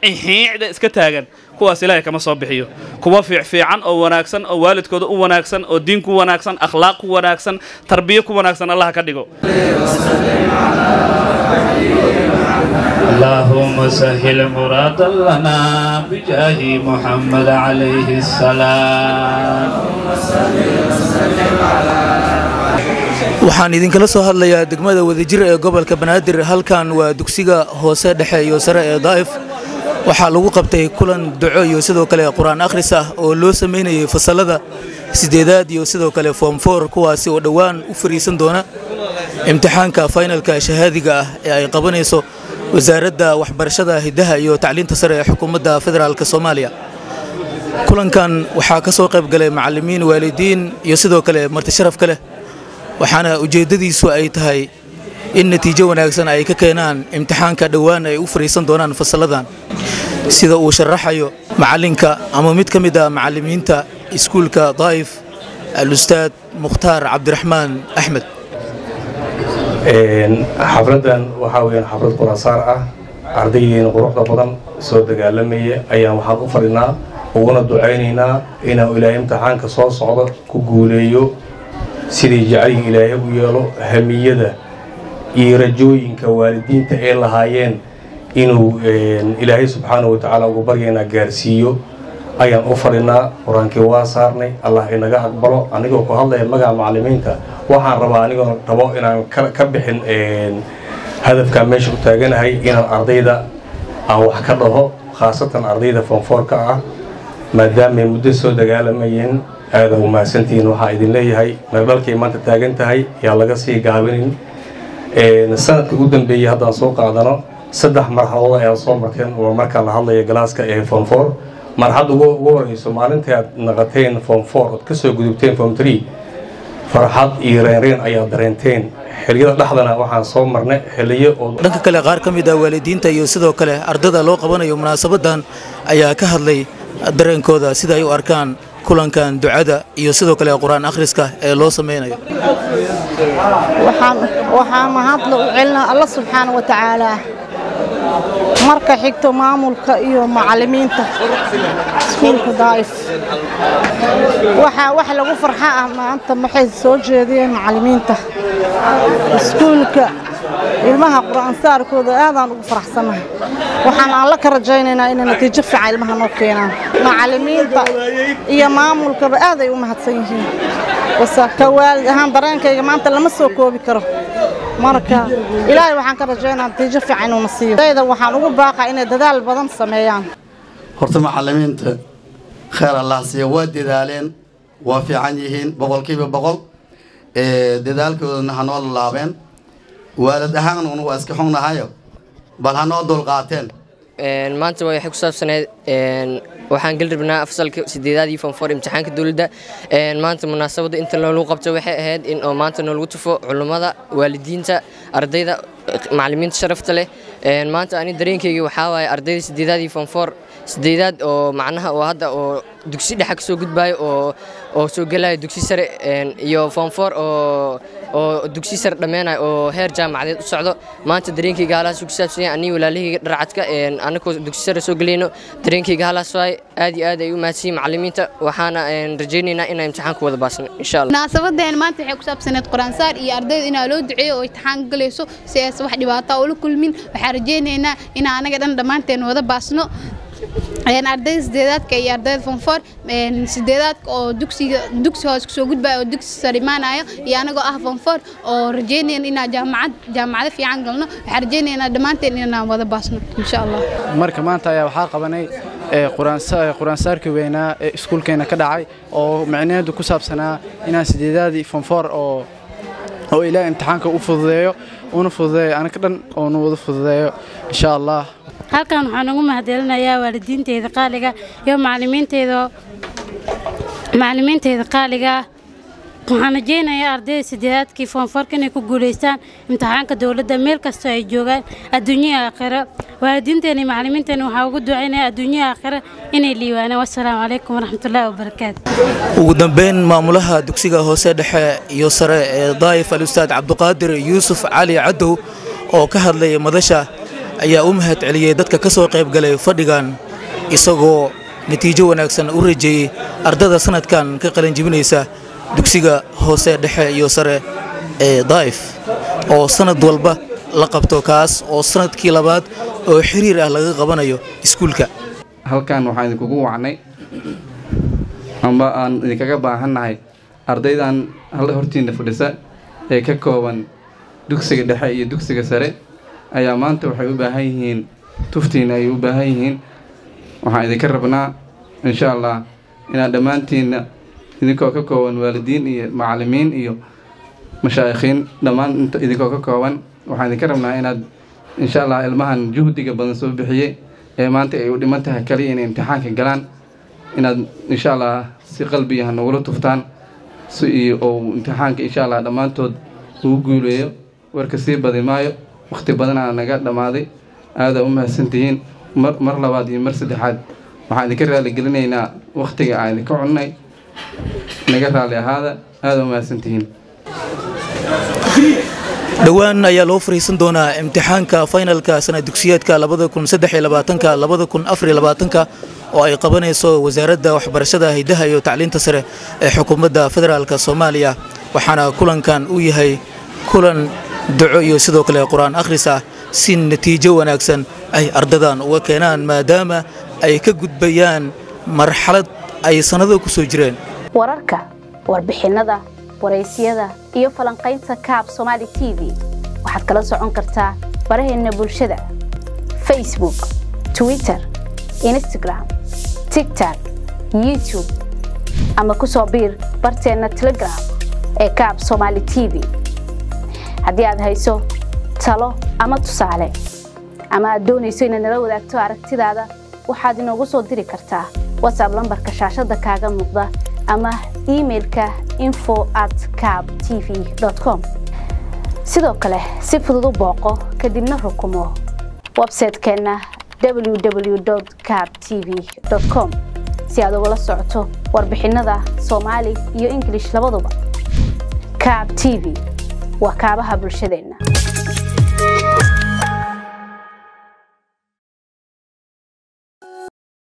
xiicda iska taagan kuwaas ilaahay kama soo bixiyo kuwa fiicfiican oo wanaagsan oo waalidkooda u wanaagsan oo diin ku wanaagsan akhlaaq ku wanaagsan tarbiyo ku wanaagsan allah ka dhigo اللهم سهل مرادا لنا بجاه محمد عليه السلام waxaan idinkala soo hadlayaa degmada wadajir ee gobolka banaadir halkan waa dugsiga hoose dhexe iyo sare ee daa'if waxaa lagu qabtay kulan duco iyo sidoo kale qur-aan akhris ah oo loo samaynayay fasalada sideedaad iyo sidoo kale foom foor kuwaasi oo dhowaan u fariisan doona imtixaanka faynalka shahaadiga ah ee ay qabanayso wasaaradda waxbarashada hiddaha iyo tacliinta sare ee xukuumadda federaalk soomaaliya kulankan waxaa ka soo qayb galay macallimiin waalidiin iyo sidoo kale marti sharaf ka leh waxaana ujeeddadiisu ay tahay in natiijo wanaagsan ay ka keenaan imtixaanka dhowaan ay u fariisan doonaan fasalladan sida uu sharaxayo macallinka ama mid ka mid ah macallimiinta iskuulka daa'if al-ustaad mukhtaar cabdiraxmaan axmed xafladdan waxaa weyaan xaflad quraansaar ah ardaydeena quruxda badan soo dagaalamaya ayaan waxaan u fadhinaa uguna ducaynaynaa inuu ilaahay imtixaanka soo socda ku guuleeyo sidii jacayga ilaahay u yeelo hamiyada iyo rajooyinka waalidiinta ay lahaayeen inuu ilaahay subxaana wa tacaala ugu baryaynaa gaarsiiyo ayaan u fadhinaa qur-aankii waa saarnay allah inaga aqbalo anigoo ku hadlaya magaca macallimiinta waxaan rabaa anigoo rabo inaan ka bixin hadafkaa meesha u taaganahay inaan ardayda aan wax ka dhaho khaasatan ardayda foonfoorka ah maadaamay muddo soo dagaalamayeen aada u mahadsantihiin waxaa idin leeyahay meeldhalkay maanta taagan tahay yaa laga sii gaabinin sanadka ugu dambeeyey haddaan soo qaadano saddex marxaladood ayaad soo marteen waa markaan la hadlaya galaaska ee form four marxadda ugu horeyso maalintai aad naqateen form four ood kasoo gudubteen form three farxad iyo reenreen ayaad dareenteen xiliyada dhexdana waxaan soo marnay xiliyo oo dhanka kale qaar ka mid ah waalidiinta iyo sidoo kale ardada loo qabanayo munaasabadan ayaa ka hadlay dareenkooda sida ay u arkaan kulankan ducada iyo sidoo kale qur-aan akhriska ee loo sameynayo waxaan mahadla u celinaa alla subxaana wa tacaalaa marka xigto maamulka iyo macallimiinta iskuulka daa'if waxaa wax lagu farxa ah maanta maxay soo jeediyeen macallimiinta iskuulka ilmaha qur-aan saarkooda aadaan ugu faraxsanahay waxaan alla ka rajaynaynaa inay natiijo fiican ilmaha noo keenaan macallimiinta iyo maamulkaba aaday u mahadsan yihiin base ka waalid ahaan dareenkayga maanta lama soo koobi karo marka ilaahay waxaan ka rajaynaa natiijo fiican inuuna siiyo dayda waxaan ugu baaqaa inay dadaal badan sameeyaan horta macallimiinta kheer allah siiya waa dadaaleen waa fiican yihiin boqolkiiba boqol dadaalkoodana hanoo lalaabeen waalid ahaan un waa iska xunnahayo bal hanoo dulqaateen maanta waxay ku saabsaneyd waxaan geli rabnaa fasalka sideedaad iyo fonfor imtixaanka dowladda maanta munaasabadda inta loolu qabto waxay ahayd in oo maanta noolagu tufo culummada waalidiinta ardayda macallimiinta sharafta leh maanta ani dareenkayga waxaa waaye ardayda sideedaad iyo fonfor sideedaad oo macnaha oo hadda oo dugsi dhexa kasoo gudbaayo oo oo soo gelaya dugsi sare iyo fonfor oo oo dugsi sare dhammeenayo oo heer jaamacadeed u socdo maanta dareenkayga halaas ku saabsan yahay aniga walaalahayga dharcadka annagoo dugsi sare soo gelayno dareenkayga halaas waay aad iyo aad ay u mahadsiyin macallimiinta waxaana rajaynaynaa inaan imtixaanka wada baasno insha allah munaasabadeen maanta waxay ku saabsaneed qur-aansaar iyo ardayda inaa loo duceeyo oo imtixaan galayso si aysan wax dhibaato ula kulmin waxaan rajaynaynaa inaan anaga dhan dhammaanteen wada baasno ardayda sideedaadka iyo ardayda fonfor sideedaadka oo dugsiga dugsi hoos kusoo gudbaya oo dugsi sare imaanayo iyo anagoo ah fonfor oo rajeynayna inaan jaamacad jaamacado fiican galno waxaan rajeynaynaa dhammaanteen inaan wada baasno insha allah marka maanta ayaa waxaa qabanay qur-aansaarkii weynaa ee iskuulkeena ka dhacay oo micnaheedu ku saabsanaa inaan sideedaadii fonfor oo oo ilaa imtixaanka u fududeeyo una fududeeyo anaga dhan oonu wada fududeeyo insha allah halkan waxaan ugu mahadcelinayaa waalidiinteyda qaaliga iyo macallimiinteyda macallimiinteyda qaaliga waxaan rajeynayaa ardayda sideedaadkii foonfoorka inay ku guulaystaan imtixaanka dowladda meel kastoo ay joogaan adduunyaha aakhiro waalidiinteena iyo macallimiinteena waxaa ugu ducaynaya adduunyaha aakhiro inay liiwaanaan wassalaamu calaykum waraxmatullaahi wabarakaatu ugu dambeyn maamulaha dugsiga hoose dhexe iyo sare ee daa'if al-ustaad cabduqaadir yuusuf cali cadow oo ka hadlaya madasha ayaa u mahad celiyey dadka ka soo qayb galay fadhigan isagoo natiijo wanaagsan u rajeeyey ardada sanadkan ka qalinjibinaysa dugsiga hoose dhexe iyo sare ee daa'if oo sanad walba la qabto kaas oo sanadkii labaad oo xiriir ah laga qabanayo iskuulka halkan waxaan idinkugu wacnay amba aan idinkaga baahannahay ardaydan hal hortiinna fadhisa ee ka kooban dugsiga dhexe iyo dugsiga sare ayaa maanta waxay u baahan yihiin tuftiina ay u baahan yihiin waxaan idinka rabnaa insha allah inaad dhammaantiinna idinkoo ka kooban waalidiin iyo macallimiin iyo mashaayikhiin dhammaan inta idinkoo ka kooban waxaan idinka rabnaa inaad insha allah ilmahan juhdiga badan soo bixiyey ee maanta ay u dhiman tahay kaliya inay imtixaanka galaan inaad insha allah si qalbiyaha nogula tuftaan si iyo uu imtixaanka insha allah dhammaantood ugu guuleeyo warka sii badi maayo wakhti badanaa naga dhammaaday aadaa u mahadsantihiin mar mar labaad iyo mar saddexaad waxaan idinka raaligelinaynaa wakhtiga aan idinka cunnay naga raali ahaada aada u mahadsantihiin dhowaan ayaa loo fariisan doonaa imtixaanka faynalka sanad dugsiyeedka oo ay qabanayso wasaaradda waxbarashada haydaha iyo tacliinta sare ee xukuumadda federaalk soomaaliya waxaana kulankan uu yahay kulan duco iyo sidoo kale qur-aan akhris ah si natiijo wanaagsan ay ardadan uga keenaan maadaama ay ka gudbayaan marxalad ay sannado ku soo jireen wararka warbixinnada waraysyada iyo falanqaynta kaab somaali t v waxaad kala socon kartaa baraheenna bulshada facebook twitter instagram tigtok youtube ama ku soo biir barteenna telegram ee kaab somaali t v haddii aad hayso talo ama tusaale ama aad doonayso inaad nala wadaagto aragtidaada waxaad inoogu soo diri kartaa whatsapp lambarka shaashadda kaaga muuqda ama imailka info at cab t v com sidoo kale si fudud u booqo kadibna rukumo websaytekeenna www cab t v com si aad ugala socoto warbixinnada soomaali iyo ingilish labaduba cab t v waa kaabaha bulshadeenna